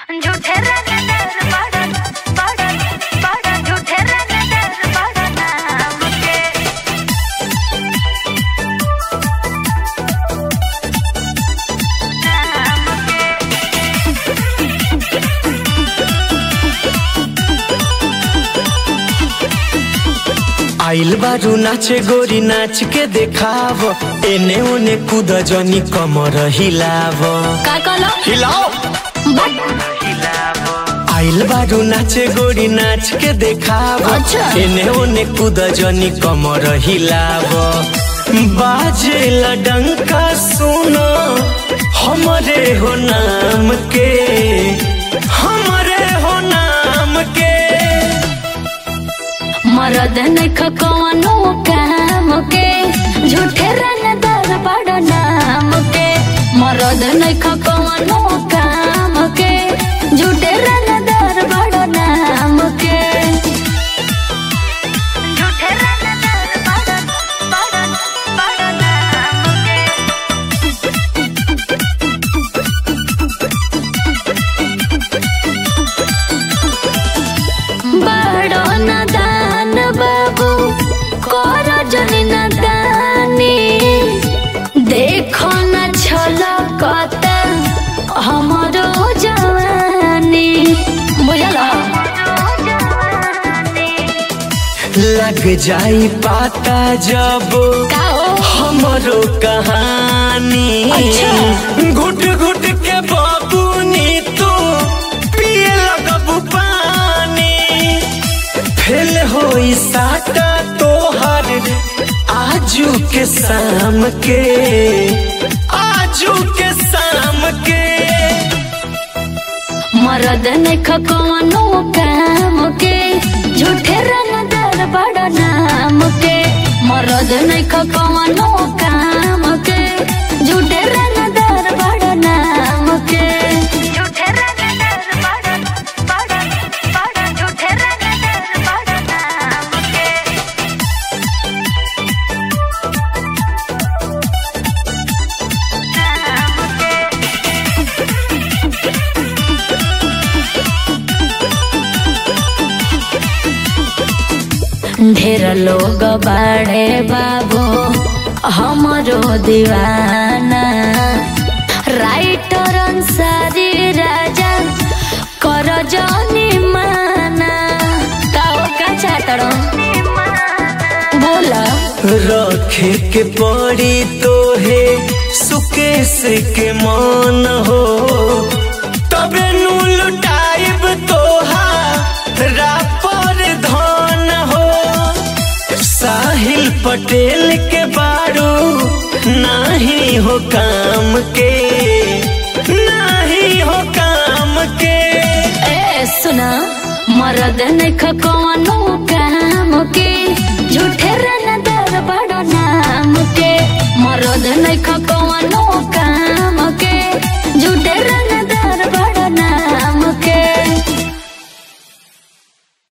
झूठे रंगदार बड़न बड़न बड़न झूठे रंगदार बड़न नाम के नाम के आइल बारू नाचे गोरी नाच के देखाव एने ओने कूद जनी कमर हिलाव का कहलो हिलाओ बट आइल बारू नाचे गोरी नाच के देखाव अच्छा। एने ओने कूद जनी कमर हिलाव बाजे डंका सुनो हमरे हो नाम के हमरे हो नाम के मरद नख कवनो काम के झूठे रंगदार बड़ नाम के मरद नख कवनो काम के झूठे रंगदार बड़ नाम के झूठे रंगदार बड़ बड़ बड़ नाम के बड़ो नदान बाबू कर जनी नदानी देखो न छलकता हमरो जवानी बुझल लग जाई पाता जब का हो हमरो कहानी अच्छा। घुट घुट के बाबूनी तू पिए लगबू पानी फेल होई साटा तोहर आजू के शाम के आजू के शाम के मरद नख कवनो काम के झूठे रंगदार बड़ नाम के मरद नख कवनो काम के झूठे रंगदार बड़ नाम के झूठे रंगदार बड़ बड़ बड़ झूठे रंगदार बड़ नाम के नाम के ढेर लोग बाड़े बाबू हमरो दीवाना राइटर अंसारी राजा कर जनी माना काओ का चातड़ो बोला रखे के पड़ी तो है सुकेश के मान हो तबे नु लुटाइब तोहा रापर धन हो साहिल पटेल के बारू नाही हो काम के नाही हो काम के ए सुना मरद नख कवनो काम के झूठे रनदार बड़ नाम के मरद नख कवनो काम